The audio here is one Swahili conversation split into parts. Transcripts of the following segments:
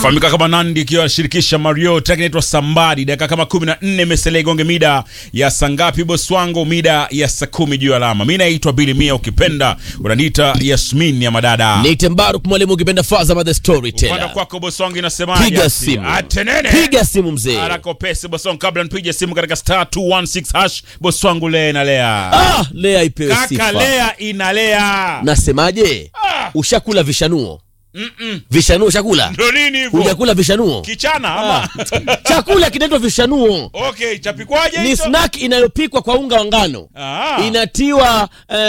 fahamika kama Nandi ikiwa anashirikisha Mario, track inaitwa Sambadi. Dakika kama 14 imesalia igonge mida ya saa ngapi boss wangu? Mida ya saa kumi juu ya alama. Mimi naitwa Billy Mia, ukipenda unaniita Yasmin ya madada. Niite Mbaruk mwalimu, ukipenda Fazama the Upande storyteller. kwako boss wangu inasemaje? Piga ati? simu, Atenene. piga simu mzee. Haraka upesi boss wangu, kabla nipige simu katika star 216 hash. Boss wangu Lea inalea. Ah, Lea ipewe Kaka sifa. Lea inalea. Nasemaje? Ah. Ushakula vishanuo? Mm-mm. Vishanuo ushakula? Ndo nini hivyo? Hujakula vishanuo? Kichana ama? Chakula kinaitwa vishanuo. Okay, chapikwaje Ni hicho? snack inayopikwa kwa unga wa ngano. Ah. Inatiwa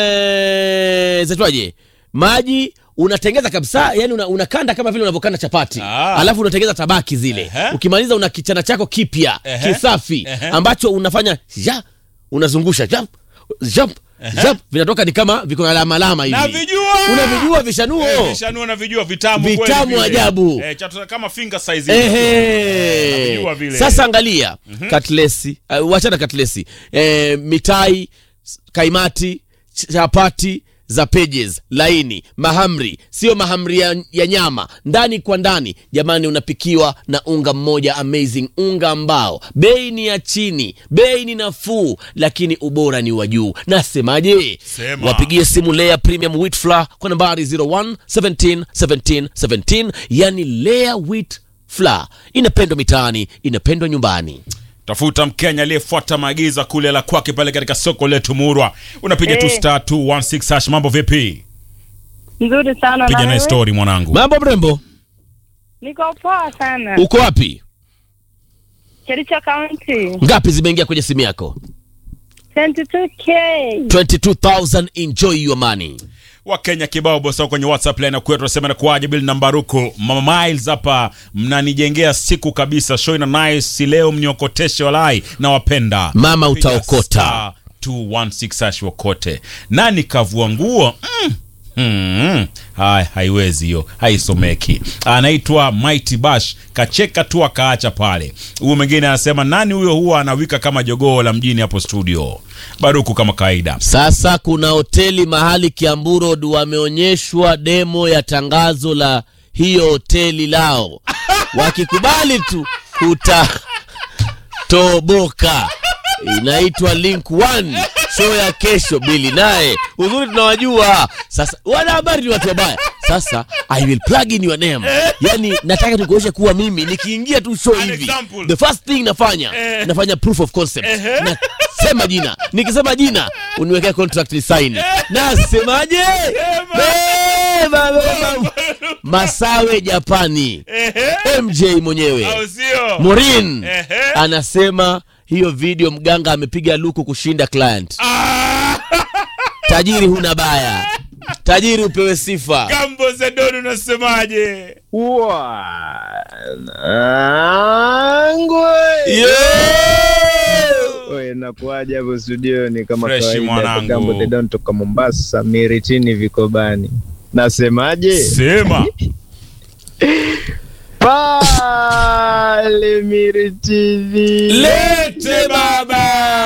eh, zaitwaje? Maji unatengeza kabisa, yani una, unakanda kama vile unavyokanda chapati Ah. alafu unatengeza tabaki zile Ehe. ukimaliza una kichana chako kipya Ehe. kisafi Ehe. ambacho unafanya ja unazungusha jump jump jump vinatoka ni kama viko na alama alama hivi Navijua. unavijua vishanuo Eh, vishanua na vijua vitamu kweli Vitamu vile. ajabu. Eh, chatu kama finger size hivi. Ehe. navijua vile. Sasa angalia katlesi, uh, wachana katlesi, eh, mitai, s- kaimati, ch- chapati za pages laini, mahamri, sio mahamri ya, ya nyama, ndani kwa ndani. Jamani, unapikiwa na unga mmoja amazing, unga ambao bei ni ya chini, bei ni nafuu, lakini ubora ni wa juu. Nasemaje? Sema. Wapigie simu Lea Premium Wheat Flour kwa nambari 01 17 17 17, yani Lea Wheat Flour inapendwa mitaani, inapendwa nyumbani. Tafuta Mkenya aliyefuata maagizo kule la kwake pale katika soko letu Murwa. Unapiga tu Eh. star 216 hash. Mambo vipi? Nzuri sana Piga na naye wewe? story mwanangu. Mambo mrembo, Niko poa sana. uko wapi? Kericho County. Ngapi zimeingia kwenye simu yako? 22k. 22000 enjoy your money. Wakenya kibao bosa kwenye WhatsApp line kwetu tunasema na kuaje bil nambaruko. Mama Miles hapa mnanijengea siku kabisa. Show ina nice si leo mniokoteshe walai na wapenda. Mama Piga utaokota. star 216 hash wakote. Nani kavua nguo? Mm. Hmm. Hai, haiwezi hiyo, haisomeki. Anaitwa Mighty Bash, kacheka tu akaacha pale. Huyu mwingine anasema nani huyo, huwa anawika kama jogoo la mjini hapo studio. Baruku kama kawaida. Sasa kuna hoteli mahali Kiambu Road wameonyeshwa demo ya tangazo la hiyo hoteli lao, wakikubali tu utatoboka. Inaitwa Link One, show ya kesho. Bili naye uzuri tunawajua. Sasa wanahabari ni watu wabaya. Sasa I will plug in your name, yani nataka nikuonyeshe kuwa mimi nikiingia tu show An hivi, example. the first thing nafanya Eh. nafanya proof of concept Ehe. nasema jina nikisema jina uniwekea contract ni sign nasemaje Beba, beba. masawe japani Ehe. mj mwenyewe Au sio? morin Ehe. anasema hiyo video mganga amepiga luku kushinda client Ah, tajiri huna baya tajiri upewe sifa Gambo Zedoni unasemaje? Oe, nakuaja hapo studioni kama Fresh kawaida, mwanangu. Gambo the Don toka Mombasa, Miritini Vikobani. Nasemaje? Sema. Pale Miritini. Lete baba.